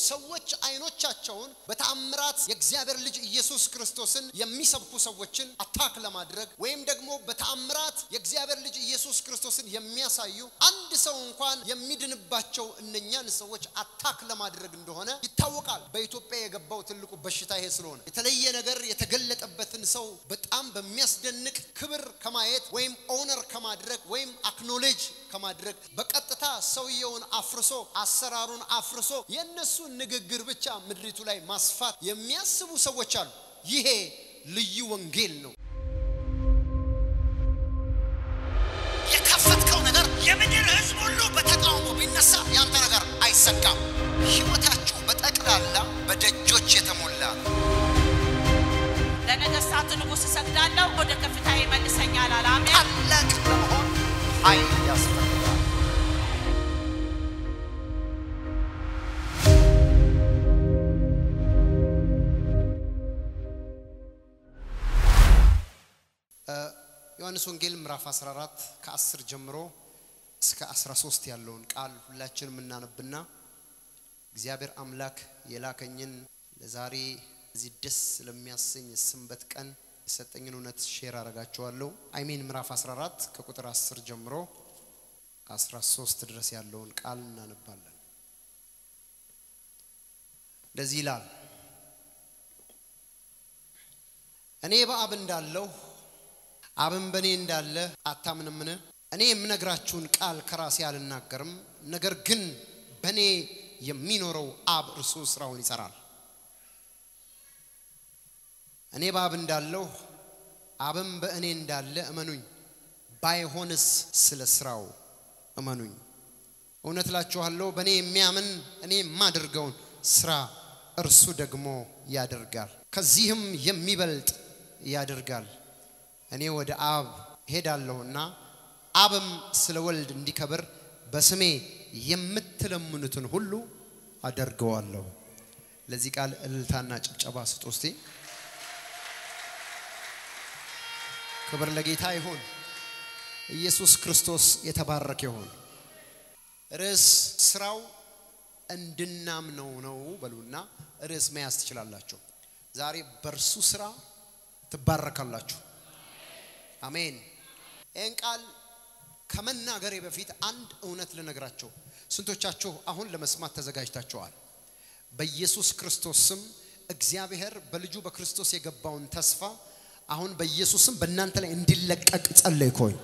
ሰዎች አይኖቻቸውን በተአምራት የእግዚአብሔር ልጅ ኢየሱስ ክርስቶስን የሚሰብኩ ሰዎችን አታክ ለማድረግ ወይም ደግሞ በተአምራት የእግዚአብሔር ልጅ ኢየሱስ ክርስቶስን የሚያሳዩ አንድ ሰው እንኳን የሚድንባቸው እነኛን ሰዎች አታክ ለማድረግ እንደሆነ ይታወቃል። በኢትዮጵያ የገባው ትልቁ በሽታ ይሄ ስለሆነ የተለየ ነገር የተገለጠበትን ሰው በጣም በሚያስደንቅ ክብር ከማየት ወይም ኦነር ከማድረግ ወይም አክኖሌጅ ከማድረግ በቀጥታ ሰውየውን አፍርሶ አሰራሩን አፍርሶ የእነሱን ንግግር ብቻ ምድሪቱ ላይ ማስፋት የሚያስቡ ሰዎች አሉ። ይሄ ልዩ ወንጌል ነው። የከፈትከው ነገር የምድር ሕዝብ ሁሉ በተቃውሞ ቢነሳ ያንተ ነገር አይሰካም። ሕይወታችሁ በጠቅላላ በደጆች የተሞላ ነው። ለነገሥታት ንጉሥ እሰግዳለሁ፣ ወደ ከፍታ ይመልሰኛል አለ። አሜን። ታላቅ ለመሆን ኃይል ያስፈልጋል። ዮሐንስ ወንጌል ምዕራፍ 14 ከ10 ጀምሮ እስከ 13 ያለውን ቃል ሁላችንም እናነብና እግዚአብሔር አምላክ የላከኝን ለዛሬ እዚህ ደስ ለሚያሰኝ የሰንበት ቀን የሰጠኝን እውነት ሼር አረጋችኋለሁ። አይሜን ምዕራፍ 14 ከቁጥር 10 ጀምሮ 13 ድረስ ያለውን ቃል እናነባለን። እንደዚህ ይላል። እኔ በአብ እንዳለሁ አብን በእኔ እንዳለ አታምንምን? እኔ የምነግራችሁን ቃል ከራሴ አልናገርም፣ ነገር ግን በእኔ የሚኖረው አብ እርሱ ስራውን ይሰራል። እኔ በአብ እንዳለሁ አብም በእኔ እንዳለ እመኑኝ፣ ባይሆንስ ስለ ስራው እመኑኝ። እውነት እላችኋለሁ በእኔ የሚያምን እኔ የማደርገውን ስራ እርሱ ደግሞ ያደርጋል፣ ከዚህም የሚበልጥ ያደርጋል። እኔ ወደ አብ ሄዳለሁና አብም ስለ ወልድ እንዲከብር በስሜ የምትለምኑትን ሁሉ አደርገዋለሁ። ለዚህ ቃል እልልታና ጭብጨባ ስጡ እስቲ። ክብር ለጌታ ይሁን። ኢየሱስ ክርስቶስ የተባረከ ይሁን። ርዕስ ስራው እንድናምነው ነው በሉና ርዕስ መያዝ ትችላላችሁ። ዛሬ በእርሱ ስራ ትባረካላችሁ። አሜን። ይህን ቃል ከመናገሬ በፊት አንድ እውነት ልነግራቸው። ስንቶቻችሁ አሁን ለመስማት ተዘጋጅታችኋል? በኢየሱስ ክርስቶስ ስም እግዚአብሔር በልጁ በክርስቶስ የገባውን ተስፋ አሁን በኢየሱስም በእናንተ ላይ እንዲለቀቅ ጸለይኮኝ።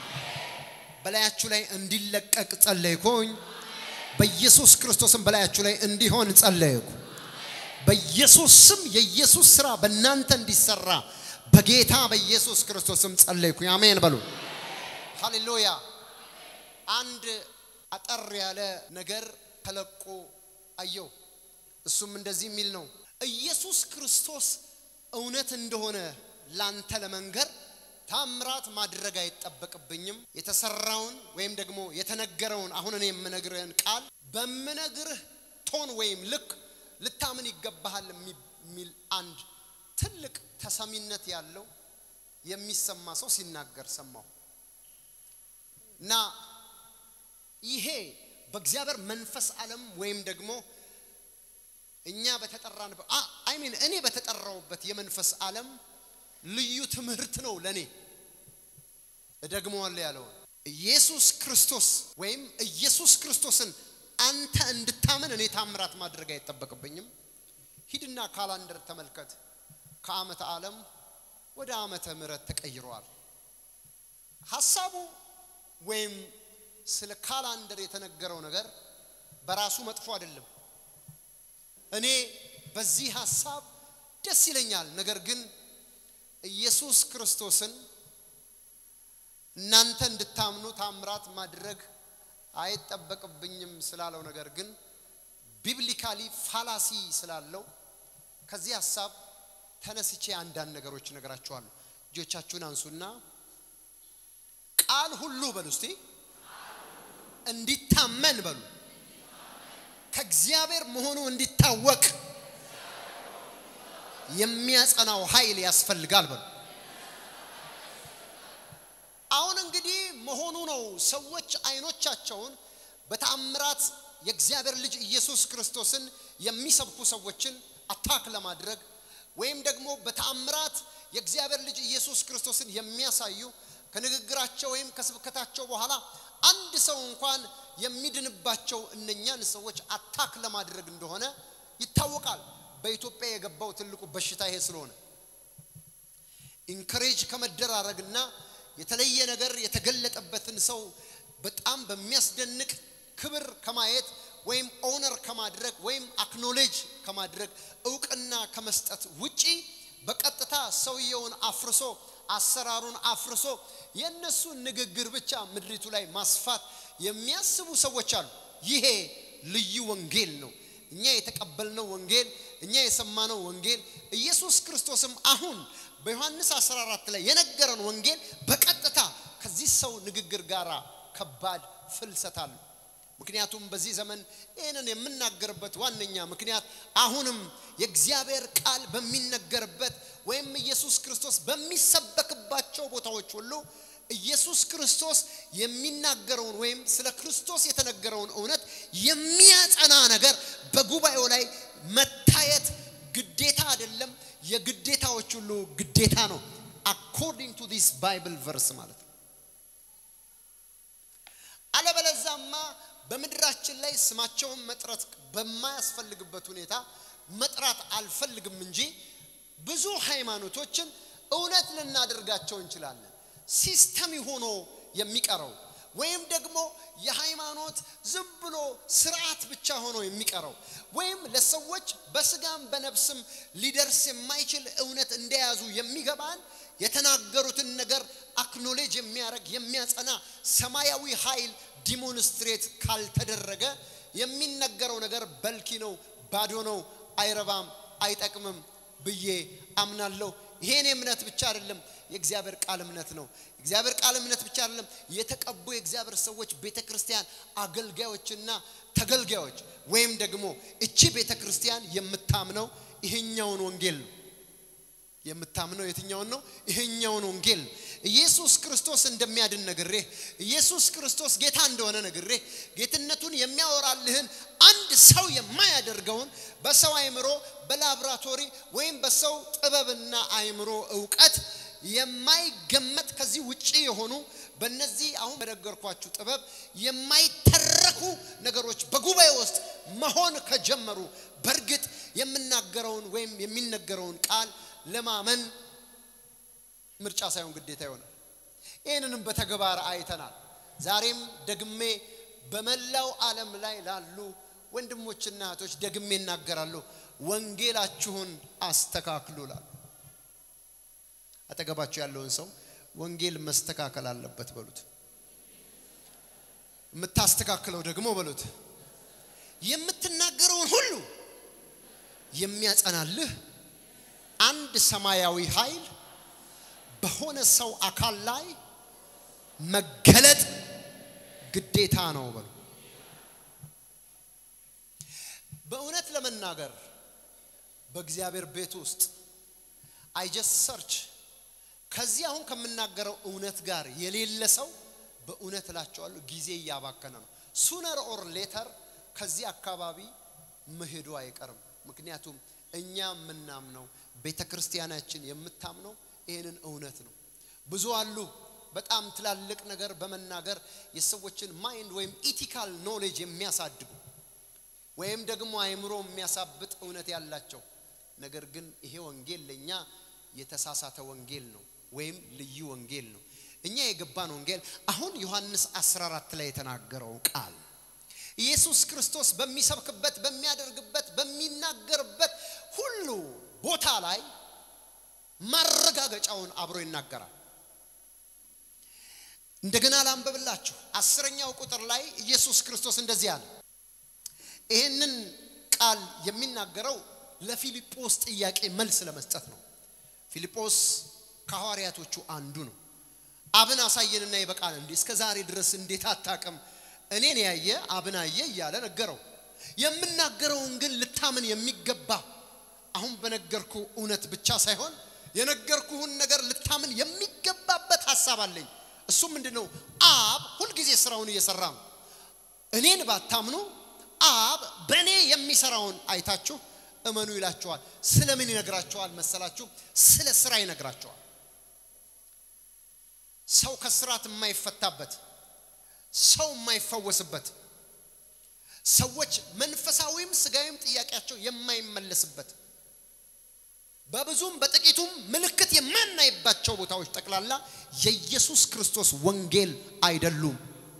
በላያችሁ ላይ እንዲለቀቅ ጸለይኮኝ። በኢየሱስ ክርስቶስም በላያችሁ ላይ እንዲሆን ጸለይኩ። በኢየሱስ ስም የኢየሱስ ስራ በእናንተ እንዲሰራ በጌታ በኢየሱስ ክርስቶስም ጸለይኩኝ። አሜን በሉ። ሃሌሉያ። አንድ አጠር ያለ ነገር ተለቆ አየው። እሱም እንደዚህ የሚል ነው። ኢየሱስ ክርስቶስ እውነት እንደሆነ ላንተ ለመንገር ታምራት ማድረግ አይጠበቅብኝም። የተሰራውን ወይም ደግሞ የተነገረውን አሁን እኔ የምነግርህን ቃል በምነግርህ ቶን ወይም ልክ ልታምን ይገባሃል የሚል አንድ ትልቅ ተሰሚነት ያለው የሚሰማ ሰው ሲናገር ሰማሁ እና ይሄ በእግዚአብሔር መንፈስ ዓለም ወይም ደግሞ እኛ በተጠራንበት አይሚን እኔ በተጠራውበት የመንፈስ ዓለም ልዩ ትምህርት ነው ለኔ። እደግመዋለሁ ያለውን ኢየሱስ ክርስቶስ ወይም ኢየሱስ ክርስቶስን አንተ እንድታምን እኔ ታምራት ማድረግ አይጠበቅብኝም። ሂድና ካላንደር ተመልከት። ከዓመተ ዓለም ወደ ዓመተ ምሕረት ተቀይረዋል። ሐሳቡ ወይም ስለ ካላንደር የተነገረው ነገር በራሱ መጥፎ አይደለም። እኔ በዚህ ሐሳብ ደስ ይለኛል። ነገር ግን ኢየሱስ ክርስቶስን እናንተ እንድታምኑ ታምራት ማድረግ አይጠበቅብኝም ስላለው ነገር ግን ቢብሊካሊ ፋላሲ ስላለው ከዚህ ሐሳብ ተነስቼ አንዳንድ ነገሮች እነግራችኋለሁ። እጆቻችሁን አንሱና ቃል ሁሉ በሉ እስቲ እንዲታመን በሉ ከእግዚአብሔር መሆኑ እንዲታወቅ የሚያጸናው ኃይል ያስፈልጋል በሉ። አሁን እንግዲህ መሆኑ ነው። ሰዎች አይኖቻቸውን በተአምራት የእግዚአብሔር ልጅ ኢየሱስ ክርስቶስን የሚሰብኩ ሰዎችን አታክ ለማድረግ ወይም ደግሞ በተአምራት የእግዚአብሔር ልጅ ኢየሱስ ክርስቶስን የሚያሳዩ ከንግግራቸው ወይም ከስብከታቸው በኋላ አንድ ሰው እንኳን የሚድንባቸው እነኛን ሰዎች አታክ ለማድረግ እንደሆነ ይታወቃል። በኢትዮጵያ የገባው ትልቁ በሽታ ይሄ ስለሆነ ኢንከሬጅ ከመደራረግና የተለየ ነገር የተገለጠበትን ሰው በጣም በሚያስደንቅ ክብር ከማየት ወይም ኦነር ከማድረግ ወይም አክኖሌጅ ከማድረግ እውቅና ከመስጠት ውጪ በቀጥታ ሰውየውን አፍርሶ አሰራሩን አፍርሶ የእነሱን ንግግር ብቻ ምድሪቱ ላይ ማስፋት የሚያስቡ ሰዎች አሉ። ይሄ ልዩ ወንጌል ነው። እኛ የተቀበልነው ወንጌል፣ እኛ የሰማነው ወንጌል ኢየሱስ ክርስቶስም አሁን በዮሐንስ 14 ላይ የነገረን ወንጌል በቀጥታ ከዚህ ሰው ንግግር ጋር ከባድ ፍልሰት አለው። ምክንያቱም በዚህ ዘመን ይህንን የምናገርበት ዋነኛ ምክንያት አሁንም የእግዚአብሔር ቃል በሚነገርበት ወይም ኢየሱስ ክርስቶስ በሚሰበክባቸው ቦታዎች ሁሉ ኢየሱስ ክርስቶስ የሚናገረውን ወይም ስለ ክርስቶስ የተነገረውን እውነት የሚያጸና ነገር በጉባኤው ላይ መታየት ግዴታ አይደለም፣ የግዴታዎች ሁሉ ግዴታ ነው። አኮርዲንግ ቱ ዲስ ባይብል ቨርስ ማለት ነው። አለበለዛማ በምድራችን ላይ ስማቸውን መጥራት በማያስፈልግበት ሁኔታ መጥራት አልፈልግም እንጂ ብዙ ሃይማኖቶችን እውነት ልናደርጋቸው እንችላለን። ሲስተም ሆኖ የሚቀረው ወይም ደግሞ የሃይማኖት ዝም ብሎ ስርዓት ብቻ ሆኖ የሚቀረው ወይም ለሰዎች በስጋም በነፍስም ሊደርስ የማይችል እውነት እንደያዙ የሚገባን የተናገሩትን ነገር አክኖሌጅ የሚያደርግ የሚያጸና ሰማያዊ ኃይል ዲሞንስትሬት ካልተደረገ የሚነገረው ነገር በልኪ ነው፣ ባዶ ነው፣ አይረባም፣ አይጠቅምም ብዬ አምናለሁ። ይሄን እምነት ብቻ አይደለም፣ የእግዚአብሔር ቃል እምነት ነው። እግዚአብሔር ቃል እምነት ብቻ አይደለም፣ የተቀቡ የእግዚአብሔር ሰዎች ቤተ ክርስቲያን አገልጋዮችና ተገልጋዮች ወይም ደግሞ እቺ ቤተ ክርስቲያን የምታምነው ይሄኛውን ወንጌል ነው። የምታምነው የትኛውን ነው? ይሄኛውን ወንጌል ነው። ኢየሱስ ክርስቶስ እንደሚያድን ነግሬህ፣ ኢየሱስ ክርስቶስ ጌታ እንደሆነ ነግሬህ፣ ጌትነቱን የሚያወራልህን አንድ ሰው የማያደርገውን በሰው አእምሮ በላብራቶሪ ወይም በሰው ጥበብና አእምሮ እውቀት የማይገመት ከዚህ ውጪ የሆኑ በእነዚህ አሁን በነገርኳችሁ ጥበብ የማይተረኩ ነገሮች በጉባኤ ውስጥ መሆን ከጀመሩ በእርግጥ የምናገረውን ወይም የሚነገረውን ቃል ለማመን ምርጫ ሳይሆን ግዴታ ይሆናል። ይህንንም በተግባር አይተናል። ዛሬም ደግሜ በመላው ዓለም ላይ ላሉ ወንድሞችና እህቶች ደግሜ እናገራለሁ፣ ወንጌላችሁን አስተካክሉ ላሉ አጠገባችሁ ያለውን ሰው ወንጌል መስተካከል አለበት በሉት። የምታስተካክለው ደግሞ በሉት የምትናገረውን ሁሉ የሚያጸናልህ አንድ ሰማያዊ ኃይል በሆነ ሰው አካል ላይ መገለጥ ግዴታ ነው በሉ። በእውነት ለመናገር በእግዚአብሔር ቤት ውስጥ አይጀስ ሰርች ከዚህ አሁን ከምናገረው እውነት ጋር የሌለ ሰው በእውነት እላቸዋለሁ ጊዜ እያባከነ ነው። ሱነር ኦር ሌተር ከዚህ አካባቢ መሄዱ አይቀርም። ምክንያቱም እኛ የምናምነው ቤተ ክርስቲያናችን የምታምነው ይህንን እውነት ነው። ብዙ አሉ በጣም ትላልቅ ነገር በመናገር የሰዎችን ማይንድ ወይም ኢቲካል ኖሌጅ የሚያሳድጉ ወይም ደግሞ አእምሮ የሚያሳብጥ እውነት ያላቸው ነገር ግን ይሄ ወንጌል ለእኛ የተሳሳተ ወንጌል ነው ወይም ልዩ ወንጌል ነው። እኛ የገባን ወንጌል አሁን ዮሐንስ 14 ላይ የተናገረው ቃል ኢየሱስ ክርስቶስ በሚሰብክበት በሚያደርግበት በሚናገርበት ሁሉ ቦታ ላይ ማረጋገጫውን አብሮ ይናገራል። እንደገና ላንበብላችሁ። አስረኛው ቁጥር ላይ ኢየሱስ ክርስቶስ እንደዚህ አለ። ይህንን ቃል የሚናገረው ለፊልጶስ ጥያቄ መልስ ለመስጠት ነው። ፊልጶስ ከሐዋርያቶቹ አንዱ ነው። አብን አሳየንና ይበቃል እንዴ? እስከ ዛሬ ድረስ እንዴት አታቅም? እኔን ያየ አብን አየ እያለ ነገረው። የምናገረውን ግን ልታምን የሚገባ አሁን በነገርኩ እውነት ብቻ ሳይሆን የነገርኩህን ነገር ልታምን የሚገባበት ሀሳብ አለኝ። እሱ ምንድን ነው? አብ ሁልጊዜ ስራውን እየሰራ ነው። እኔን ባታምኑ አብ በእኔ የሚሰራውን አይታችሁ እመኑ ይላቸዋል። ስለምን ይነግራቸዋል መሰላችሁ? ስለ ስራ ይነግራቸዋል። ሰው ከስራት የማይፈታበት ሰው የማይፈወስበት ሰዎች መንፈሳዊም ስጋዊም ጥያቄያቸው የማይመለስበት በብዙም በጥቂቱም ምልክት የማናይባቸው ቦታዎች ጠቅላላ የኢየሱስ ክርስቶስ ወንጌል አይደሉም።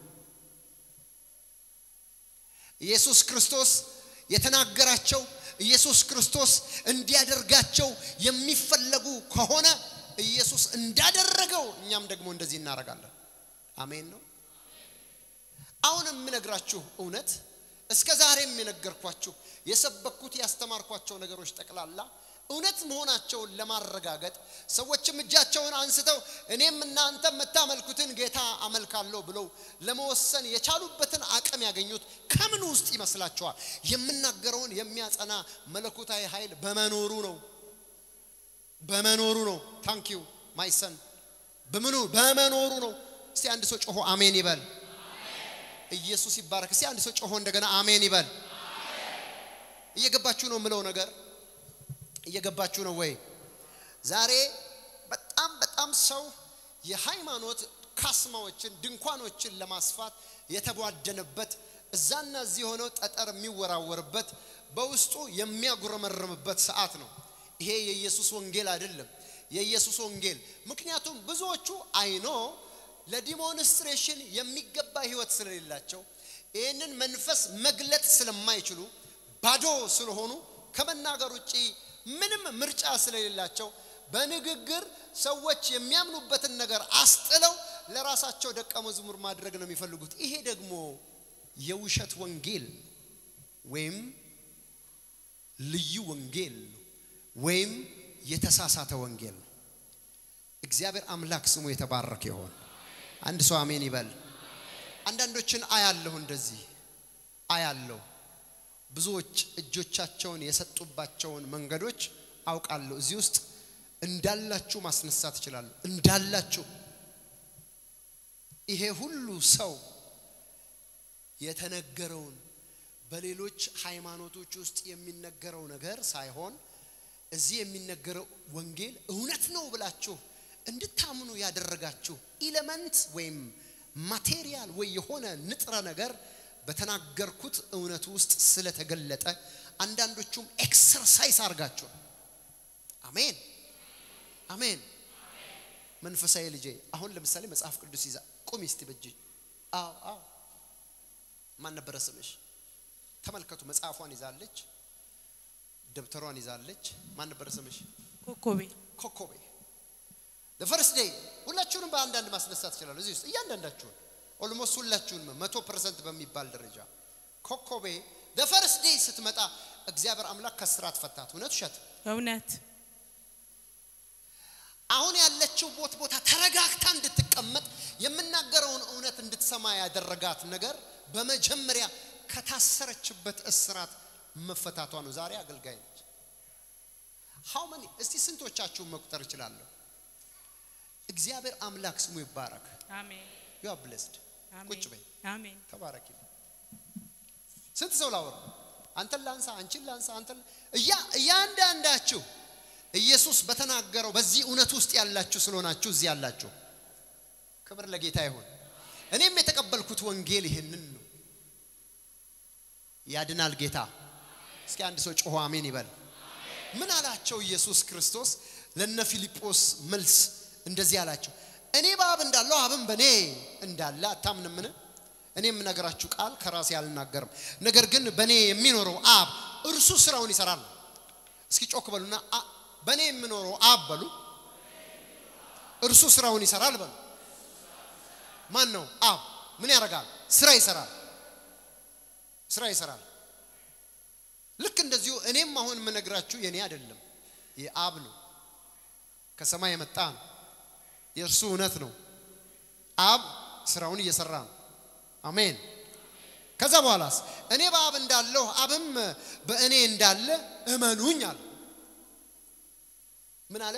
ኢየሱስ ክርስቶስ የተናገራቸው ኢየሱስ ክርስቶስ እንዲያደርጋቸው የሚፈለጉ ከሆነ ኢየሱስ እንዳደረገው እኛም ደግሞ እንደዚህ እናደርጋለን። አሜን ነው። አሁን የምነግራችሁ እውነት እስከ ዛሬም የነገርኳችሁ የሰበኩት ያስተማርኳቸው ነገሮች ጠቅላላ እውነት መሆናቸውን ለማረጋገጥ ሰዎችም እጃቸውን አንስተው እኔም እናንተ የምታመልኩትን ጌታ አመልካለሁ ብለው ለመወሰን የቻሉበትን አቅም ያገኙት ከምን ውስጥ ይመስላችኋል? የምናገረውን የሚያጸና መለኮታዊ ኃይል በመኖሩ ነው። በመኖሩ ነው። ታንኪዩ ማይሰን በምኑ በመኖሩ ነው። እስቲ አንድ ሰው ጮሆ አሜን ይበል። ኢየሱስ ይባረክ። እስቲ አንድ ሰው ጮሆ እንደገና አሜን ይበል። እየገባችሁ ነው የምለው ነገር እየገባችሁ ነው ወይ? ዛሬ በጣም በጣም ሰው የሃይማኖት ካስማዎችን ድንኳኖችን ለማስፋት የተቧደነበት እዛና እዚህ የሆነው ጠጠር የሚወራወርበት በውስጡ የሚያጉረመርምበት ሰዓት ነው። ይሄ የኢየሱስ ወንጌል አይደለም። የኢየሱስ ወንጌል ምክንያቱም ብዙዎቹ አይኖ ለዲሞንስትሬሽን የሚገባ ህይወት ስለሌላቸው ይህንን መንፈስ መግለጥ ስለማይችሉ ባዶ ስለሆኑ ከመናገር ውጪ ምንም ምርጫ ስለሌላቸው በንግግር ሰዎች የሚያምኑበትን ነገር አስጥለው ለራሳቸው ደቀ መዝሙር ማድረግ ነው የሚፈልጉት። ይሄ ደግሞ የውሸት ወንጌል ወይም ልዩ ወንጌል ነው ወይም የተሳሳተ ወንጌል ነው። እግዚአብሔር አምላክ ስሙ የተባረከ ይሆን። አንድ ሰው አሜን ይበል። አንዳንዶችን አያለሁ፣ እንደዚህ አያለሁ። ብዙዎች እጆቻቸውን የሰጡባቸውን መንገዶች አውቃለሁ። እዚህ ውስጥ እንዳላችሁ ማስነሳት እችላለሁ። እንዳላችሁ ይሄ ሁሉ ሰው የተነገረውን በሌሎች ሃይማኖቶች ውስጥ የሚነገረው ነገር ሳይሆን እዚህ የሚነገረው ወንጌል እውነት ነው ብላችሁ እንድታምኑ ያደረጋችሁ ኢለመንት ወይም ማቴሪያል ወይ የሆነ ንጥረ ነገር በተናገርኩት እውነት ውስጥ ስለተገለጠ አንዳንዶቹም ኤክሰርሳይዝ አድርጋችሁ አሜን አሜን። መንፈሳዊ ልጄ አሁን ለምሳሌ መጽሐፍ ቅዱስ ይዛ ቁሚ እስቲ በእጅ አዎ አዎ ማን ነበረ ስምሽ? ተመልከቱ። መጽሐፏን ይዛለች፣ ደብተሯን ይዛለች። ማን ነበረ ስምሽ? ኮኮቤ ኮኮቤ ፈርስት ዴይ ሁላችሁንም በአንዳንድ ማስነሳት ይችላሉ። እዚህ ውስጥ እያንዳንዳችሁን ኦልሞስት ሁላችሁንም መቶ ፐርሰንት በሚባል ደረጃ ኮኮቤ ፈርስት ዴይ ስትመጣ እግዚአብሔር አምላክ ከስራት ፈታት። እውነት ውሸት? እውነት አሁን ያለችው ቦት ቦታ ተረጋግታ እንድትቀመጥ የምናገረውን እውነት እንድትሰማ ያደረጋት ነገር በመጀመሪያ ከታሰረችበት እስራት መፈታቷ ነው። ዛሬ አገልጋይ ነች። ሃው መኒ እስቲ ስንቶቻችሁን መቁጠር እችላለሁ? እግዚአብሔር አምላክ ስሙ ይባረክ። አሜን ዩ አር ብሌስድ። አሜን ቁጭ በይ፣ አሜን ተባረኪ። ስንት ሰው ላወራ? አንተን ላንሳ፣ አንቺን ላንሳ፣ አንተን እያ እያንዳንዳችሁ ኢየሱስ በተናገረው በዚህ እውነት ውስጥ ያላችሁ ስለሆናችሁ እዚህ ያላችሁ ክብር ለጌታ ይሁን። እኔም የተቀበልኩት ወንጌል ይህንን ነው። ያድናል ጌታ። እስኪ አንድ ሰው ጮሆ አሜን ይበል። ምን አላቸው ኢየሱስ ክርስቶስ ለነ ፊልጶስ መልስ እንደዚህ አላቸው፣ እኔ በአብ እንዳለው አብም በእኔ እንዳለ አታምንምን? እኔ የምነግራችሁ ቃል ከራሴ አልናገርም፣ ነገር ግን በእኔ የሚኖረው አብ እርሱ ስራውን ይሰራል። እስኪ ጮክ በሉና አ- በእኔ የሚኖረው አብ በሉ፣ እርሱ ስራውን ይሰራል በሉ። ማን ነው አብ? ምን ያደርጋል? ስራ ይሰራል። ስራ ይሰራል። ልክ እንደዚሁ እኔም አሁን የምነግራችሁ የኔ አይደለም፣ የአብ ነው። ከሰማይ የመጣ ነው። የእርሱ እውነት ነው። አብ ስራውን እየሰራ ነው። አሜን። ከዛ በኋላስ እኔ በአብ እንዳለሁ አብም በእኔ እንዳለ እመኑኝ አለ። ምን አለ?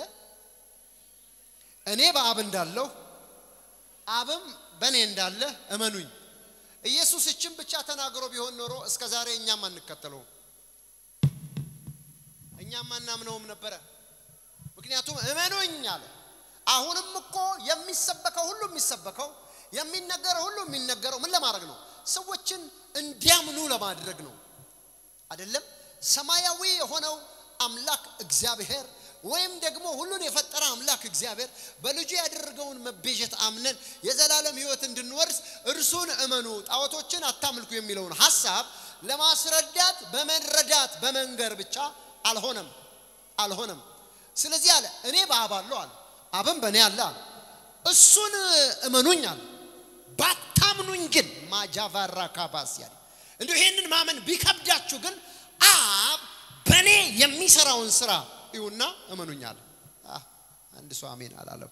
እኔ በአብ እንዳለሁ አብም በእኔ እንዳለ እመኑኝ። ኢየሱስ እችን ብቻ ተናግሮ ቢሆን ኖሮ እስከ ዛሬ እኛም አንከተለውም፣ እኛም አናምነውም ነበረ። ምክንያቱም እመኑኝ አለ። አሁንም እኮ የሚሰበከው ሁሉ የሚሰበከው የሚነገረው ሁሉ የሚነገረው ምን ለማድረግ ነው? ሰዎችን እንዲያምኑ ለማድረግ ነው። አይደለም ሰማያዊ የሆነው አምላክ እግዚአብሔር ወይም ደግሞ ሁሉን የፈጠረ አምላክ እግዚአብሔር በልጁ ያደረገውን መቤዠት አምነን የዘላለም ሕይወት እንድንወርስ እርሱን እመኑ፣ ጣዖቶችን አታምልኩ የሚለውን ሐሳብ ለማስረዳት በመረዳት በመንገር ብቻ አልሆነም አልሆነም። ስለዚህ አለ እኔ በአብ አለሁ አለ፣ አብም በእኔ አለ አለ። እሱን እመኑኝ አለ። ባታምኑኝ ግን ማጃቫራ ካባስ ያለ እንዲሁ ይሄንን ማመን ቢከብዳችሁ ግን አብ በእኔ የሚሰራውን ስራ ይሁና እመኑኛል። አንድ ሰው አሜን አላለም።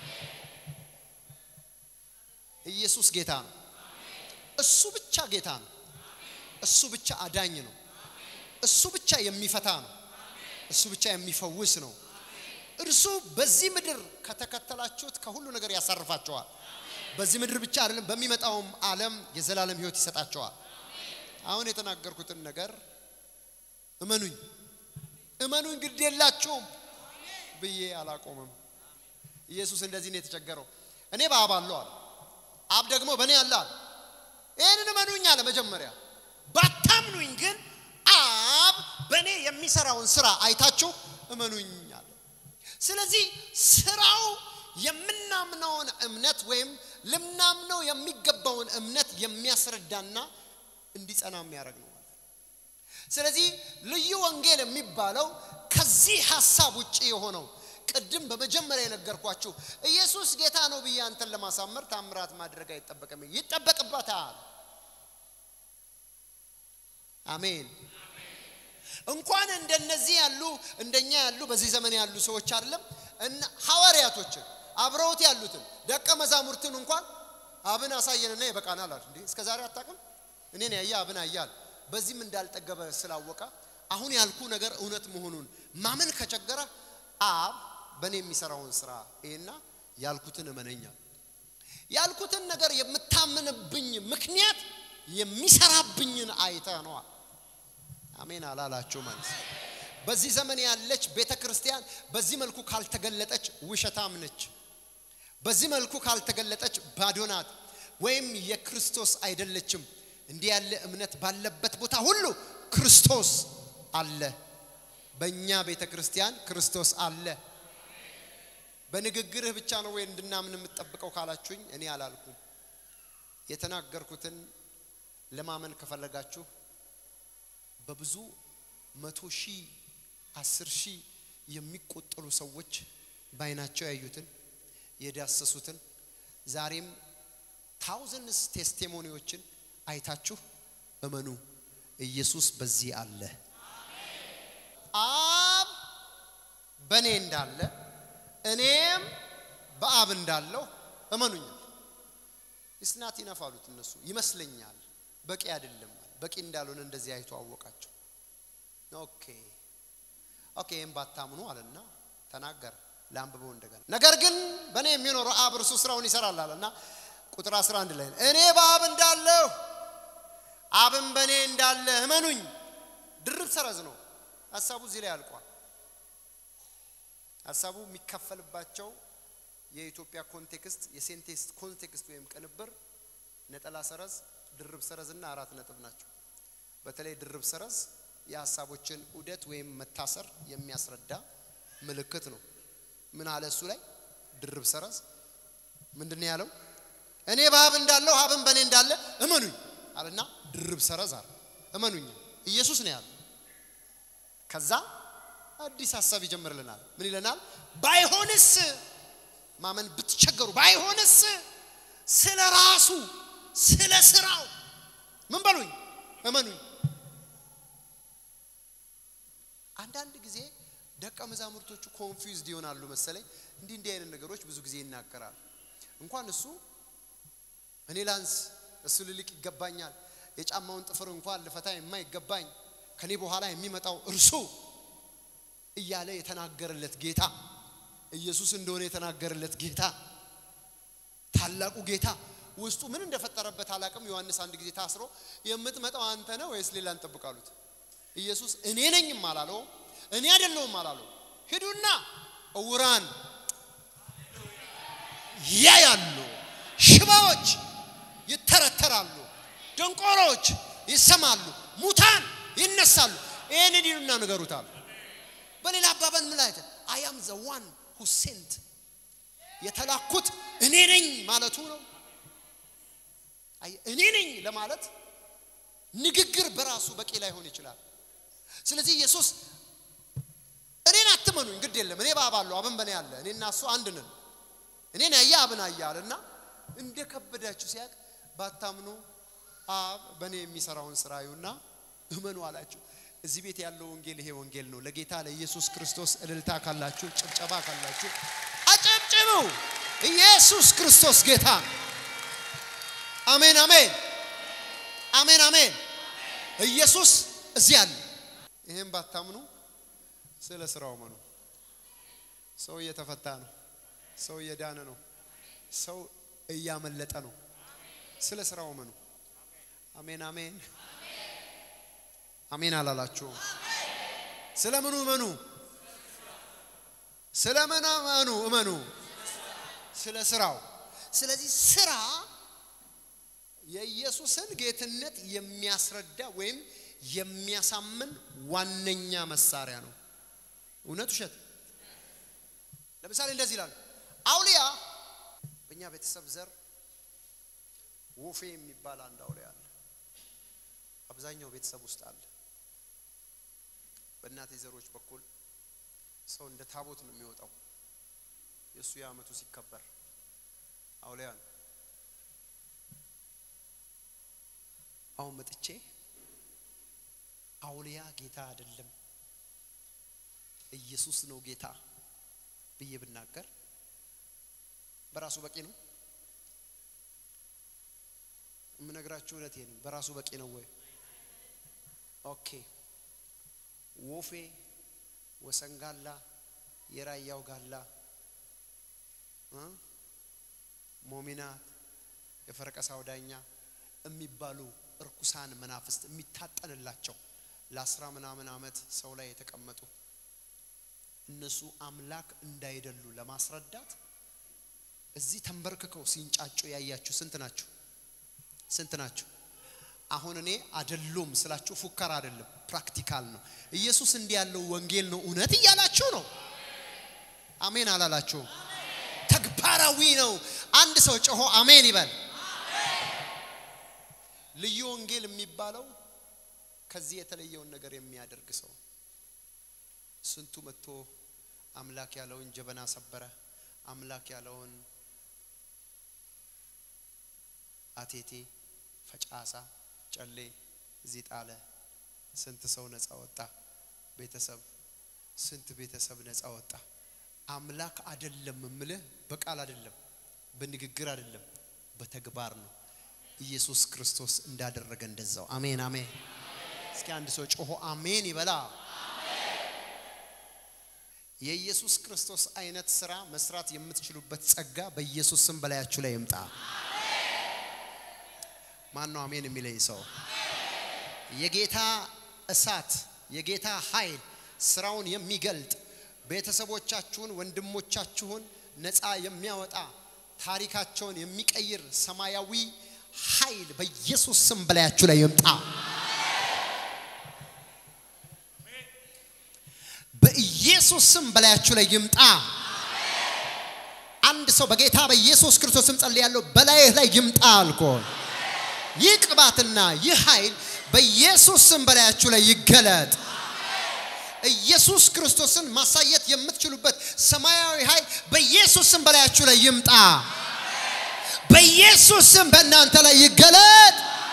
ኢየሱስ ጌታ ነው። እሱ ብቻ ጌታ ነው። እሱ ብቻ አዳኝ ነው። እሱ ብቻ የሚፈታ ነው። እሱ ብቻ የሚፈውስ ነው። እርሱ በዚህ ምድር ከተከተላችሁት ከሁሉ ነገር ያሳርፋቸዋል። በዚህ ምድር ብቻ አይደለም፣ በሚመጣውም ዓለም የዘላለም ሕይወት ይሰጣቸዋል። አሁን የተናገርኩትን ነገር እመኑኝ እመኑኝ ግድ የላችሁም ብዬ አላቆምም። ኢየሱስ እንደዚህ ነው የተቸገረው። እኔ በአብ አለሁ አለ፣ አብ ደግሞ በእኔ አለ አለ። ይህንን እመኑኝ አለ መጀመሪያ። ባታምኑኝ ግን አብ በእኔ የሚሰራውን ስራ አይታችሁ እመኑኝ አለ። ስለዚህ ስራው የምናምነውን እምነት ወይም ልናምነው የሚገባውን እምነት የሚያስረዳና እንዲጸና የሚያደርግ ነው። ስለዚህ ልዩ ወንጌል የሚባለው ከዚህ ሐሳብ ውጭ የሆነው ቅድም በመጀመሪያ የነገርኳችሁ ኢየሱስ ጌታ ነው ብዬ አንተን ለማሳመር ታምራት ማድረግ አይጠበቅም። ይጠበቅበታል። አሜን። እንኳን እንደነዚህ ያሉ እንደኛ ያሉ በዚህ ዘመን ያሉ ሰዎች አይደለም እና ሐዋርያቶችን አብረውት ያሉትን ደቀ መዛሙርትን እንኳን አብን አሳየንና ይበቃናል አሉ። እንዴ እስከ ዛሬ አታውቅም? እኔን ያየ አብን አያል በዚህም እንዳልጠገበ ስላወቀ አሁን ያልኩ ነገር እውነት መሆኑን ማመን ከቸገረ አብ በእኔ የሚሰራውን ስራ ይሄና ያልኩትን እመነኛል። ያልኩትን ነገር የምታምንብኝ ምክንያት የሚሰራብኝን አይተህ ነዋ። አሜን አላላችሁ ማለት በዚህ ዘመን ያለች ቤተ ክርስቲያን በዚህ መልኩ ካልተገለጠች ውሸታም ነች። በዚህ መልኩ ካልተገለጠች ባዶ ናት፣ ወይም የክርስቶስ አይደለችም። እንዲህ ያለ እምነት ባለበት ቦታ ሁሉ ክርስቶስ አለ። በእኛ ቤተ ክርስቲያን ክርስቶስ አለ። በንግግርህ ብቻ ነው ወይ እንድናምን የምትጠብቀው ካላችሁኝ እኔ አላልኩም። የተናገርኩትን ለማመን ከፈለጋችሁ በብዙ መቶ ሺህ አስር ሺህ የሚቆጠሩ ሰዎች በዓይናቸው ያዩትን የዳሰሱትን ዛሬም ታውዘንስ ቴስቲሞኒዎችን አይታችሁ እመኑ። ኢየሱስ በዚህ አለ። አብ በእኔ እንዳለ እኔም በአብ እንዳለው እመኑኛል። እስናት ይነፋሉት እነሱ ይመስለኛል። በቂ አይደለም። በቂ እንዳልሆነ እንደዚህ አይቶ አወቃቸው። ኦኬ ኦኬ፣ ይህም ባታምኑ አለና ተናገረ። ለአንብበው እንደገና ነገር ግን በእኔ የሚኖረው አብ እርሱ ስራውን ይሰራል አለና ቁጥር 11 ላይ እኔ በአብ እንዳለሁ አብም በእኔ እንዳለ እመኑኝ። ድርብ ሰረዝ ነው ሀሳቡ እዚህ ላይ አልቋል። ሀሳቡ የሚከፈልባቸው የኢትዮጵያ ኮንቴክስት የሴንቴክስት ኮንቴክስት ወይም ቅንብር ነጠላ ሰረዝ፣ ድርብ ሰረዝ እና አራት ነጥብ ናቸው። በተለይ ድርብ ሰረዝ የሀሳቦችን ዑደት ወይም መታሰር የሚያስረዳ ምልክት ነው። ምን አለ እሱ ላይ ድርብ ሰረዝ ምንድን ነው ያለው? እኔ በአብ እንዳለሁ አብም በእኔ እንዳለ እመኑኝ አለና ድርብ ሰረዝ አለ። እመኑኝ ኢየሱስ ነው ያለው። ከዛ አዲስ ሀሳብ ይጀምርልናል። ምን ይለናል? ባይሆንስ ማመን ብትቸገሩ፣ ባይሆንስ ስለ ራሱ ስለ ስራው ምን በሉኝ እመኑኝ። አንዳንድ ጊዜ ደቀ መዛሙርቶቹ ኮንፊውዝድ ይሆናሉ መሰለኝ። እንዲህ እንዲህ አይነት ነገሮች ብዙ ጊዜ ይናገራሉ። እንኳን እሱ እኔ ላንስ፣ እሱ ልልቅ ይገባኛል፣ የጫማውን ጥፍር እንኳን ልፈታ የማይገባኝ ከኔ በኋላ የሚመጣው እርሱ እያለ የተናገረለት ጌታ ኢየሱስ እንደሆነ የተናገረለት ጌታ ታላቁ ጌታ ውስጡ ምን እንደፈጠረበት አላቅም። ዮሐንስ አንድ ጊዜ ታስሮ የምትመጣው አንተ ነህ ወይስ ሌላ እንጠብቃሉት? ኢየሱስ እኔ ነኝም አላለው፣ እኔ አይደለሁም አላለው። ሂዱና እውራን ያያሉ፣ ሽባዎች ይተረተራሉ፣ ደንቆሮች ይሰማሉ፣ ሙታን ይነሳሉ። ይህንን ሂዱና ንገሩታል። በሌላ አባባል ምን ላይ አይ አም ዘ ዋን ሁ ሴንት የተላኩት እኔ ነኝ ማለቱ ነው። አይ እኔ ነኝ ለማለት ንግግር በራሱ በቂ ላይሆን ይችላል። ስለዚህ ኢየሱስ እኔን አትመኑኝ፣ ግድ የለም እኔ በአብ አለሁ፣ አብን በእኔ አለ፣ እኔና እሱ አንድ ነን፣ እኔን ያየ አብን አየ አለና እንደ ከበዳችሁ ሲያቅ ባታምኑ አብ በእኔ የሚሰራውን ስራ እዩና እመኑ አላችሁ። እዚህ ቤት ያለው ወንጌል ይሄ ወንጌል ነው። ለጌታ ለኢየሱስ ክርስቶስ እልልታ ካላችሁ፣ ጭብጨባ ካላችሁ አጨብጭቡ። ኢየሱስ ክርስቶስ ጌታ ነው። አሜን፣ አሜን፣ አሜን፣ አሜን። ኢየሱስ እዚህ አለ። ይህም ባታምኑ ስለ ስራው መኑ። ሰው እየተፈታ ነው። ሰው እየዳነ ነው። ሰው እያመለጠ ነው። ስለ ስራው መኑ። አሜን፣ አሜን፣ አሜን አላላችሁም? ስለ ምኑ እመኑ? ስለ ምን እመኑ? እመኑ ስለ ስራው። ስለዚህ ስራ የኢየሱስን ጌትነት የሚያስረዳ ወይም የሚያሳምን ዋነኛ መሳሪያ ነው። እውነት ውሸት? ለምሳሌ እንደዚህ ይላል። አውሊያ በእኛ ቤተሰብ ዘር ወፌ የሚባል አንድ አውሊያ አለ። አብዛኛው ቤተሰብ ውስጥ አለ። በእናቴ ዘሮች በኩል ሰው እንደ ታቦት ነው የሚወጣው። የእሱ የዓመቱ ሲከበር አውሊያ ነው። አሁን መጥቼ አውሊያ ጌታ አይደለም ኢየሱስ ነው ጌታ ብዬ ብናገር በራሱ በቂ ነው? የምነግራችሁ እውነቴን ነው። በራሱ በቂ ነው ወይ? ኦኬ ወፌ፣ ወሰንጋላ፣ የራያው ጋላ፣ ሞሚናት፣ የፈረቀሳው ዳኛ የሚባሉ እርኩሳን መናፍስት የሚታጠንላቸው ለአስራ ምናምን ዓመት ሰው ላይ የተቀመጡ እነሱ አምላክ እንዳይደሉ ለማስረዳት እዚህ ተንበርክከው ሲንጫጩ ያያችሁ ስንት ናችሁ? ስንት ናችሁ? አሁን እኔ አይደሉም ስላችሁ ፉከራ አይደለም፣ ፕራክቲካል ነው። ኢየሱስ እንዲህ ያለው ወንጌል ነው እውነት እያላችሁ ነው። አሜን አላላችሁም? ተግባራዊ ነው። አንድ ሰው ጮሆ አሜን ይበል። ልዩ ወንጌል የሚባለው ከዚህ የተለየውን ነገር የሚያደርግ ሰው ስንቱ መጥቶ አምላክ ያለውን ጀበና ሰበረ፣ አምላክ ያለውን አቴቴ፣ ፈጫሳ፣ ጨሌ እዚህ ጣለ። ስንት ሰው ነፃ ወጣ። ቤተሰብ ስንት ቤተሰብ ነፃ ወጣ። አምላክ አይደለም እምልህ በቃል አይደለም፣ በንግግር አይደለም፣ በተግባር ነው። ኢየሱስ ክርስቶስ እንዳደረገ እንደዛው። አሜን አሜን። እስኪ አንድ ሰው ጮሆ አሜን ይበላ። የኢየሱስ ክርስቶስ አይነት ስራ መስራት የምትችሉበት ጸጋ በኢየሱስ ስም በላያችሁ ላይ ይምጣ። ማን ነው አሜን የሚለኝ ሰው? የጌታ እሳት የጌታ ኃይል ስራውን የሚገልጥ ቤተሰቦቻችሁን፣ ወንድሞቻችሁን ነፃ የሚያወጣ ታሪካቸውን የሚቀይር ሰማያዊ ኃይል በኢየሱስ ስም በላያችሁ ላይ ይምጣ። በኢየሱስ ስም በላያችሁ ላይ ይምጣ። አንድ ሰው በጌታ በኢየሱስ ክርስቶስ ስም ጸልያለሁ፣ በላይህ ላይ ይምጣ አልኮ ይህ ቅባትና ይህ ኃይል በኢየሱስ ስም በላያችሁ ላይ ይገለጥ። ኢየሱስ ክርስቶስን ማሳየት የምትችሉበት ሰማያዊ ኃይል በኢየሱስ ስም በላያችሁ ላይ ይምጣ። በኢየሱስ ስም በእናንተ ላይ ይገለጥ።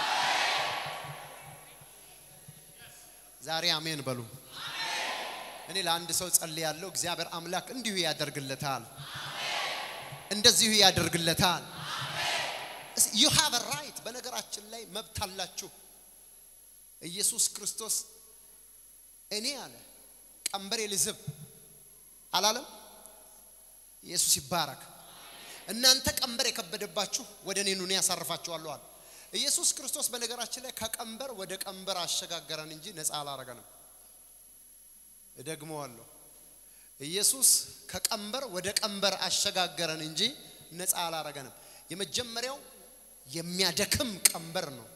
ዛሬ አሜን በሉ። እኔ ለአንድ ሰው ጸልያለሁ። እግዚአብሔር አምላክ እንዲሁ ያደርግለታል፣ እንደዚሁ ያደርግለታል። ዩ ሃቭ ራይት። በነገራችን ላይ መብት አላችሁ። ኢየሱስ ክርስቶስ እኔ አለ ቀንበሬ ልዝብ አላለም። ኢየሱስ ይባረክ። እናንተ ቀንበር የከበደባችሁ ወደ እኔ ኑ እኔ ያሳርፋችኋለሁ አለ። ኢየሱስ ክርስቶስ በነገራችን ላይ ከቀንበር ወደ ቀንበር አሸጋገረን እንጂ ነፃ አላረገንም። እደግመዋለሁ። ኢየሱስ ከቀንበር ወደ ቀንበር አሸጋገረን እንጂ ነፃ አላረገንም። የመጀመሪያው የሚያደክም ቀንበር ነው፣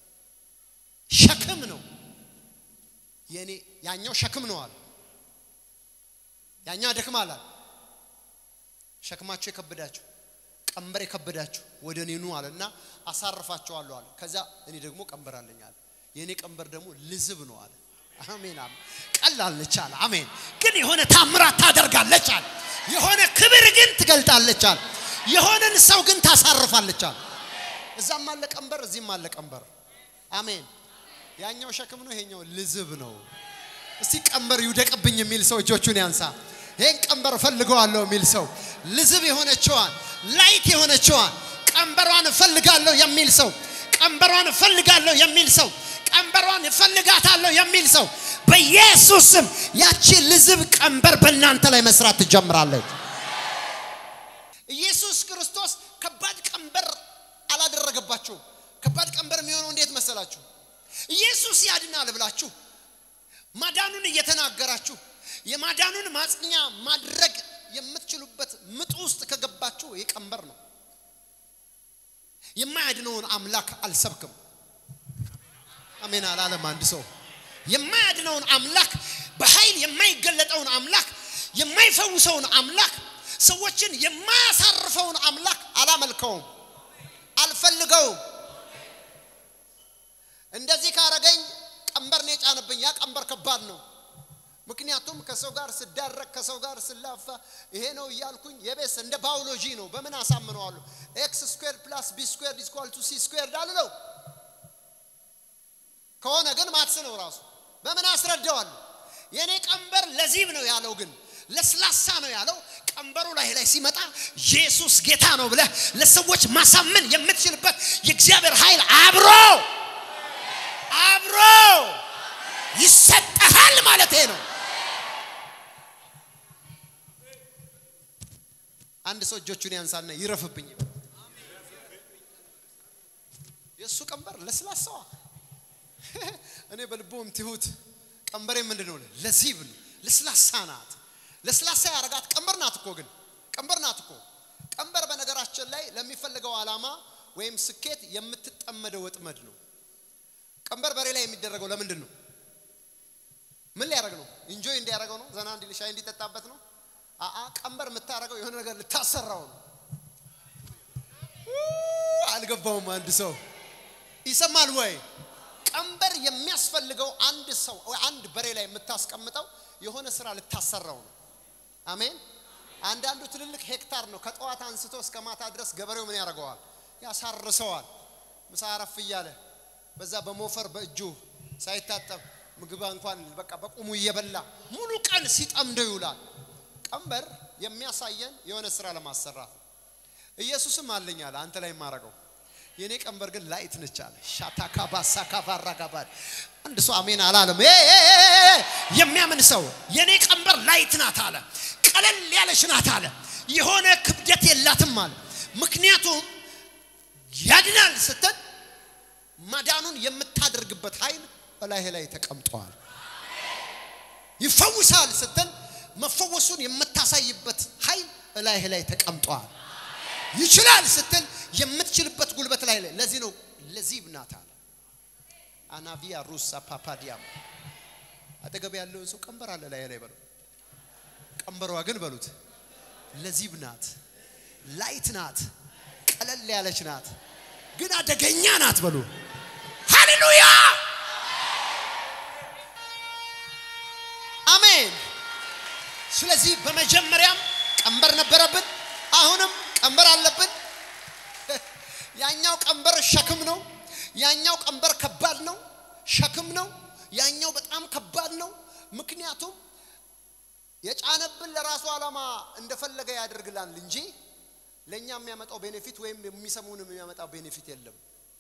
ሸክም ነው። የኔ ያኛው ሸክም ነው አለ። ያኛው ያደክማል አለ። ሸክማችሁ የከበዳችሁ ቀንበር የከበዳችሁ ወደ እኔ ኑ አለና አሳርፋችኋለሁ አለ። ከዛ እኔ ደግሞ ቀንበር አለኝ አለ። የእኔ ቀንበር ደግሞ ልዝብ ነው አለ። አሜን አሜን። ቀላል ነች አለ። አሜን። ግን የሆነ ታምራት ታደርጋለች አለ። የሆነ ክብር ግን ትገልጣለች አለ። የሆነን ሰው ግን ታሳርፋለች አለ። እዛም አለ ቀንበር፣ እዚህም አለ ቀንበር። አሜን። ያኛው ሸክም ነው፣ ይሄኛው ልዝብ ነው። እስቲ ቀንበር ይውደቅብኝ የሚል ሰው እጆቹን ያንሳ። ይሄን ቀንበር እፈልገዋለሁ የሚል ሰው ልዝብ የሆነችዋን ላይት የሆነችዋን ቀንበሯን እፈልጋለሁ የሚል ሰው ቀንበሯን እፈልጋለሁ የሚል ሰው ቀንበሯን እፈልጋታለሁ የሚል ሰው በኢየሱስ ስም ያቺ ልዝብ ቀንበር በእናንተ ላይ መስራት ትጀምራለች። ኢየሱስ ክርስቶስ ከባድ ቀንበር አላደረገባችሁም። ከባድ ቀንበር የሚሆነው እንዴት መሰላችሁ? ኢየሱስ ያድናል ብላችሁ ማዳኑን እየተናገራችሁ የማዳኑን ማጽኛ ማድረግ የምትችሉበት ምጥ ውስጥ ከገባችሁ ይህ ቀንበር ነው። የማያድነውን አምላክ አልሰብክም። አሜን አላለም አንድ ሰው። የማያድነውን አምላክ በኃይል የማይገለጠውን አምላክ የማይፈውሰውን አምላክ ሰዎችን የማያሳርፈውን አምላክ አላመልከውም፣ አልፈልገውም። እንደዚህ ካረገኝ ቀንበር ነው የጫነብኝ። ያ ቀንበር ከባድ ነው። ምክንያቱም ከሰው ጋር ስዳረቅ ከሰው ጋር ስላፋ ይሄ ነው እያልኩኝ የቤስ እንደ ባዮሎጂ ነው። በምን አሳምነዋለሁ? ኤክስ ስኩዌር ፕላስ ቢ ስኩዌር ኢኳል ቱ ሲ ስኩዌር አልለው። ከሆነ ግን ማትስ ነው ራሱ። በምን አስረዳዋለሁ? የኔ ቀንበር ለዚብ ነው ያለው፣ ግን ለስላሳ ነው ያለው። ቀንበሩ ላይ ላይ ሲመጣ ኢየሱስ ጌታ ነው ብለህ ለሰዎች ማሳመን የምትችልበት የእግዚአብሔር ኃይል አብሮ አብሮ ይሰጠሃል ማለት ነው። አንድ ሰው እጆቹን ያንሳና ይረፍብኝ። የእሱ ቀንበር ለስላሳዋ እኔ በልቦም ትሁት ቀንበሬ ምንድን ነው? ለዚብ ነው። ለስላሳ ናት። ለስላሳ ያረጋት ቀንበር ናት እኮ ግን ቀንበር ናት እኮ። ቀንበር በነገራችን ላይ ለሚፈልገው ዓላማ ወይም ስኬት የምትጠመደው ወጥመድ ነው። ቀንበር በሬ ላይ የሚደረገው ለምንድን ነው? ምን ሊያደርግ ነው? ኢንጆይ እንዲያደርገው ነው? ዘና እንዲል ሻይ እንዲጠጣበት ነው? አአ ቀንበር የምታደርገው የሆነ ነገር ልታሰራው ነው። አልገባውም። አንድ ሰው ይሰማል ወይ? ቀንበር የሚያስፈልገው አንድ ሰው ወይ አንድ በሬ ላይ የምታስቀምጠው የሆነ ስራ ልታሰራው ነው። አሜን። አንዳንዱ ትልልቅ ሄክታር ነው። ከጠዋት አንስቶ እስከ ማታ ድረስ ገበሬው ምን ያደርገዋል? ያሳርሰዋል። ምሳ አረፍ እያለ በዛ በሞፈር በእጁ ሳይታጠብ ምግብ እንኳን በቃ በቁሙ እየበላ ሙሉ ቀን ሲጠምደው ይውላል። ቀንበር የሚያሳየን የሆነ ስራ ለማሰራት ነው። ኢየሱስም አለኝ አለ አንተ ላይ የማረገው የኔ ቀንበር ግን ላይት ነች አለ። ሻታካ ባሳ ካፋራ ጋባድ አንድ ሰው አሜን አላለም። የሚያምን ሰው የኔ ቀንበር ላይት ናት አለ። ቀለል ያለች ናት አለ። የሆነ ክብደት የላትም አለ። ምክንያቱም ያድናል ስትል ማዳኑን የምታደርግበት ኃይል በላይህ ላይ ተቀምጧል። ይፈውሳል ስትል መፈወሱን የምታሳይበት ኃይል በላይህ ላይ ተቀምጧል። ይችላል ስትል የምትችልበት ጉልበት ላይ ላይ ለዚህ ነው ለዚህ ብናት አለ አናቪያ ሩሳ ፓፓዲያም አጠገብ ያለውን ሰው ቀንበር አለ ላይ ላይ በለው ቀንበሯ ግን በሉት ለዚህ ብናት ላይት ናት ቀለል ያለች ናት ግን አደገኛ ናት በሉ ሃሌሉያ አሜን ስለዚህ በመጀመሪያም ቀንበር ነበረብን አሁንም ቀንበር አለብን ያኛው ቀንበር ሸክም ነው ያኛው ቀንበር ከባድ ነው ሸክም ነው ያኛው በጣም ከባድ ነው ምክንያቱም የጫነብን ለራሱ ዓላማ እንደፈለገ ያደርግላል እንጂ ለእኛ የሚያመጣው ቤኔፊት ወይም የሚሰሙን የሚያመጣው ቤኔፊት የለም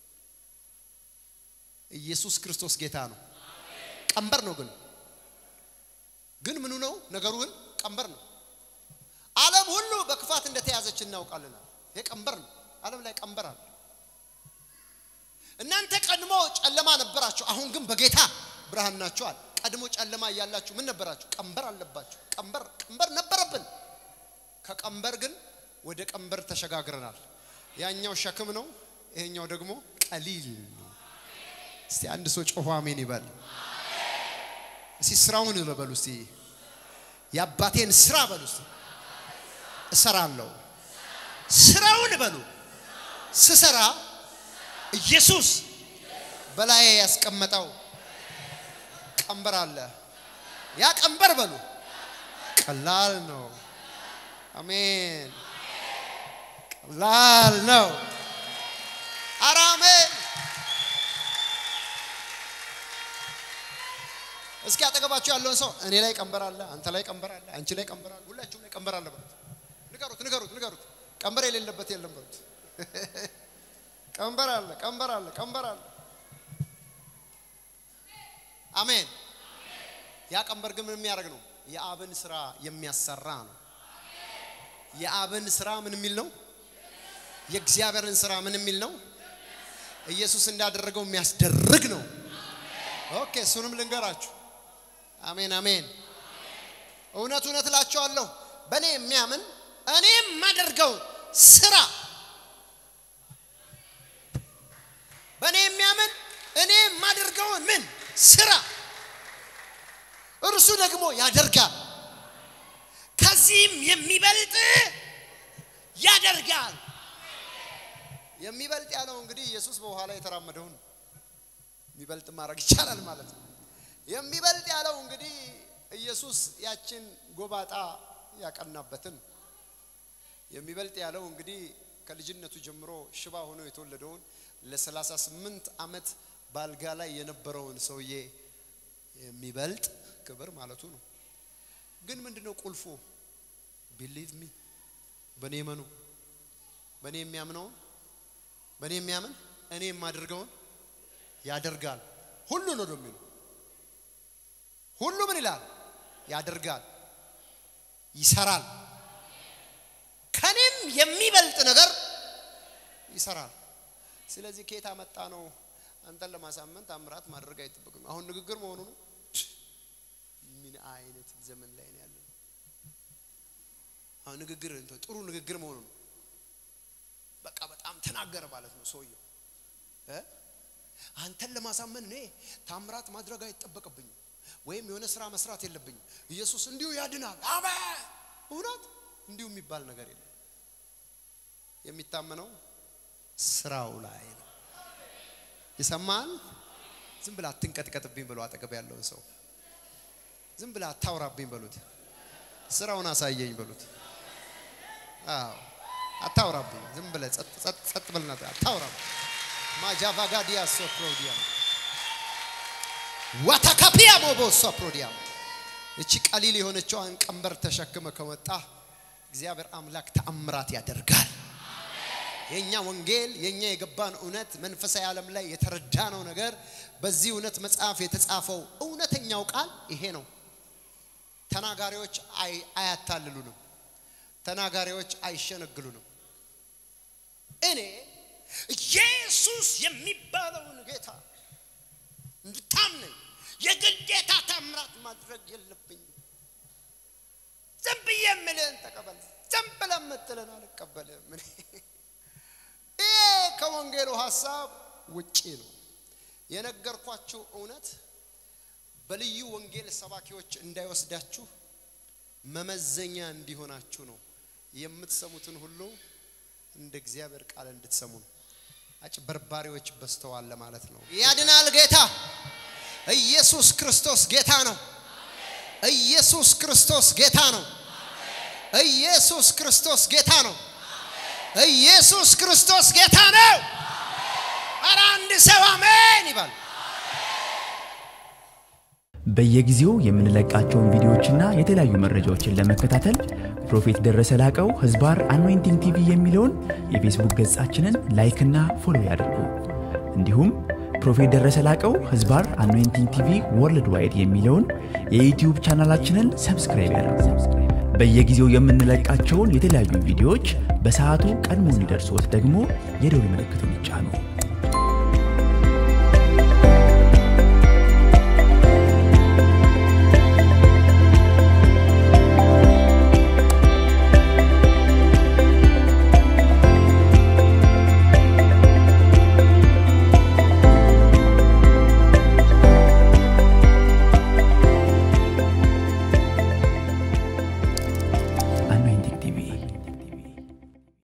ኢየሱስ ክርስቶስ ጌታ ነው ቀንበር ነው ግን ግን ምኑ ነው ነገሩ ግን ቀንበር ነው ዓለም ሁሉ በክፋት እንደተያዘች እናውቃለን ይሄ ቀንበር ነው። ዓለም ላይ ቀንበር አለ። እናንተ ቀድሞ ጨለማ ነበራችሁ፣ አሁን ግን በጌታ ብርሃን ናችኋል። ቀድሞ ጨለማ እያላችሁ ምን ነበራችሁ? ቀንበር አለባችሁ። ቀንበር ቀንበር ነበረብን። ከቀንበር ግን ወደ ቀንበር ተሸጋግረናል። ያኛው ሸክም ነው፣ ይሄኛው ደግሞ ቀሊል ነው። እስቲ አንድ ሰው ጮሆ አሜን ይበል። እስቲ ስራውን በሉ እስቲ የአባቴን ስራ በሉ እስቲ እሰራለሁ። ስራውን በሉ ስሰራ ኢየሱስ በላይ ያስቀመጠው ቀንበር አለ። ያ ቀንበር በሉ ቀላል ነው። አሜን። ቀላል ነው። ኧረ አሜን። እስኪ አጠገባችሁ ያለውን ሰው እኔ ላይ ቀንበር አለ፣ አንተ ላይ ቀንበር አለ፣ አንቺ ላይ ቀንበር አለ፣ ሁላችሁም ላይ ቀንበር አለ በሉት። ንገሩት፣ ንገሩት፣ ንገሩት። ቀንበር የሌለበት የለም በሉት። ቀንበር አለ፣ ቀንበር አለ፣ ቀንበር አለ። አሜን። ያ ቀንበር ግን ምን የሚያደርግ ነው? የአብን ስራ የሚያሰራ ነው። የአብን ስራ ምን የሚል ነው? የእግዚአብሔርን ስራ ምን የሚል ነው? ኢየሱስ እንዳደረገው የሚያስደርግ ነው። ኦኬ፣ እሱንም ልንገራችሁ። አሜን አሜን። እውነት እውነት እላችኋለሁ በእኔ የሚያምን እኔ የማደርገው ስራ በእኔ የሚያምን እኔ የማደርገውን ምን ስራ እርሱ ደግሞ ያደርጋል፣ ከዚህም የሚበልጥ ያደርጋል። የሚበልጥ ያለው እንግዲህ ኢየሱስ በውሃ ላይ የተራመደውን የሚበልጥ ማድረግ ይቻላል ማለት ነው። የሚበልጥ ያለው እንግዲህ ኢየሱስ ያችን ጎባጣ ያቀናበትን የሚበልጥ ያለው እንግዲህ ከልጅነቱ ጀምሮ ሽባ ሆኖ የተወለደውን ለሰላሳ ስምንት ዓመት ባልጋ ላይ የነበረውን ሰውዬ የሚበልጥ ክብር ማለቱ ነው። ግን ምንድነው ቁልፉ? ቢሊቭ ሚ በእኔ መኑ በእኔ የሚያምነውን በእኔ የሚያምን እኔ የማደርገውን ያደርጋል። ሁሉ ነው የሚሉ ሁሉ ምን ይላል? ያደርጋል፣ ይሰራል። ከኔም የሚበልጥ ነገር ይሰራል። ስለዚህ ከየት አመጣ ነው? አንተን ለማሳመን ታምራት ማድረግ አይጠበቅም። አሁን ንግግር መሆኑ ነው። ምን አይነት ዘመን ላይ ነው ያለው? አሁን ንግግር ጥሩ ንግግር መሆኑ ነው። በቃ በጣም ተናገረ ማለት ነው ሰውየው እ አንተን ለማሳመን እኔ ታምራት ማድረግ አይጠበቅብኝም፣ ወይም የሆነ ስራ መስራት የለብኝም። ኢየሱስ እንዲሁ ያድናል። አሜን። እውነት እንዲሁ የሚባል ነገር የለም። የሚታመነው ስራው ላይ ነው። ይሰማል። ዝም ብላ አትንቀጥቀጥብኝ ብሎ አጠገብ ያለውን ሰው ዝም ብላ አታውራብኝ በሉት። ስራውን አሳየኝ በሉት። አዎ አታውራብኝ። ዝም ብለህ ጸጥ ጸጥ ጸጥ ብልና አታውራብኝ። ማጃቫጋዲያ ሶፕሮዲያ ዋታካፒያ ሞቦ ሶፕሮዲያ እቺ ቀሊል የሆነችዋን ቀንበር ተሸክመ ከወጣ እግዚአብሔር አምላክ ተአምራት ያደርጋል። የኛ ወንጌል የኛ የገባን እውነት መንፈሳዊ ዓለም ላይ የተረዳነው ነገር በዚህ እውነት መጽሐፍ የተጻፈው እውነተኛው ቃል ይሄ ነው። ተናጋሪዎች አያታልሉንም። ተናጋሪዎች አይሸነግሉንም። እኔ ኢየሱስ የሚባለውን ጌታ እንድታምነኝ የግዴታ ታምራት ማድረግ የለብኝም። ዝም ብዬ የምልህን ተቀበል፣ ዝም ብለህ የምትልን አልቀበልም። ይሄ ከወንጌሉ ሀሳብ ውጪ ነው። የነገርኳችሁ እውነት በልዩ ወንጌል ሰባኪዎች እንዳይወስዳችሁ መመዘኛ እንዲሆናችሁ ነው። የምትሰሙትን ሁሉ እንደ እግዚአብሔር ቃል እንድትሰሙ ነው። አጭበርባሪዎች በዝተዋል ለማለት ነው። ያድናል ጌታ ኢየሱስ ክርስቶስ ጌታ ነው። ኢየሱስ ክርስቶስ ጌታ ነው። ኢየሱስ ክርስቶስ ጌታ ነው። ኢየሱስ ክርስቶስ ጌታ ነው። ኧረ አንድ ሰው አሜን ይባል። በየጊዜው የምንለቃቸውን ቪዲዮዎችና የተለያዩ መረጃዎችን ለመከታተል ፕሮፌት ደረሰ ላቀው ህዝባር አኖይንቲንግ ቲቪ የሚለውን የፌስቡክ ገጻችንን ላይክና ፎሎ ያድርጉ። እንዲሁም ፕሮፌት ደረሰ ላቀው ህዝባር አኖይንቲንግ ቲቪ ወርልድ ዋይድ የሚለውን የዩትዩብ ቻናላችንን ሰብስክራይብ ያድርጉ። በየጊዜው የምንለቃቸውን የተለያዩ ቪዲዮዎች በሰዓቱ ቀድሞ እንዲደርሶት ደግሞ የደውል ምልክቱን ይጫኑ።